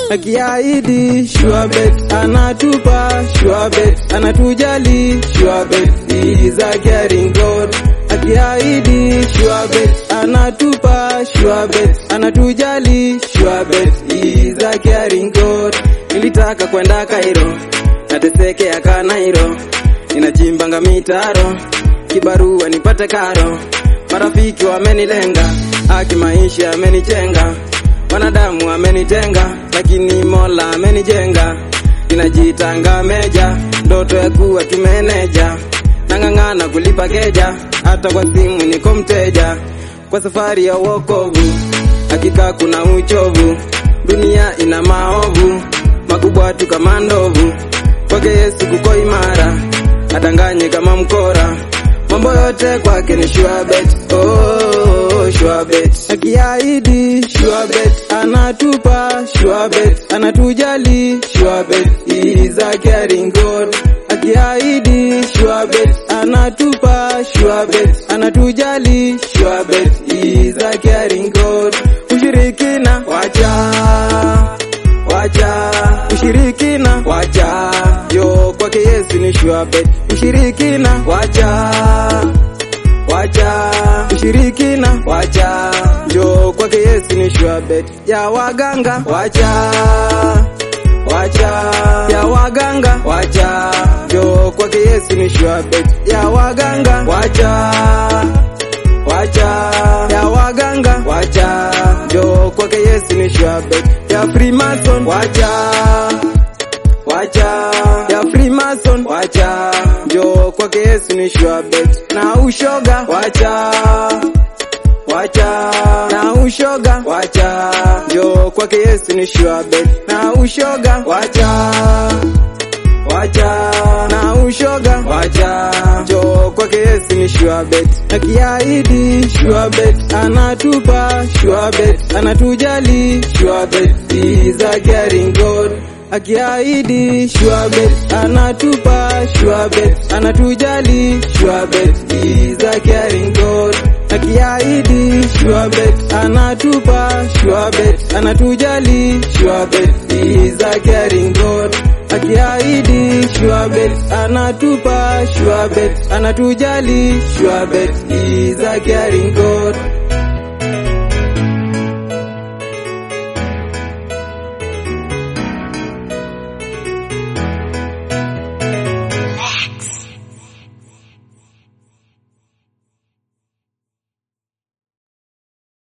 akiahidi Shuabet anatupa Shuabet anatujali Shuabet is a caring God akiahidi Shuabet anatupa Shuabet anatujali Shuabet is a caring God nilitaka kwenda Kairo natesekea Kanairo ninachimbanga mitaro kibarua nipate karo marafiki wamenilenga aki maisha amenichenga wanadamu amenitenga lakini mola amenijenga ninajitanga meja ndoto ya kuwa kimeneja nang'ang'ana kulipa keja hata kwa simu niko mteja kwa safari ya uokovu hakika kuna uchovu dunia ina maovu makubwa tu kama ndovu kwake yesu kuko imara adanganye kama mkora mambo yote kwake ni shuabet oh, shuabet akiahidi shuabet anatupa shuabet anatujali shuabet is a caring god akiahidi shuabet anatupa shuabet anatujali shuabet is a caring god ushirikina wacha wacha ushirikina wacha yo kwake yesu ni shuabet ushirikina wacha wacha ushirikina wacha jo kwake yesu ni shuabet ya waganga wacha wacha ya waganga wacha jo kwake yesu ni shuabet ya waganga wacha wacha ya waganga wacha jo kwake yesu ni shuabet ya freemason wacha wacha ya freemason wacha jo kwake yesu ni shuabet na ushoga wacha wacha na ushoga wacha jo kwake yesu ni shuabet na ushoga wacha wacha na ushoga wacha jo kwake yesu ni shuabet akiahidi shuabet anatupa shuabet anatujali shuabet is a caring god akiahidi shuabet anatupa shuabet anatujali shuabet is a caring god akiahidi shuabet anatupa shuabet anatujali shuabet is a caring god akiahidi shuabet anatupa shuabet anatujali shuabet is a caring god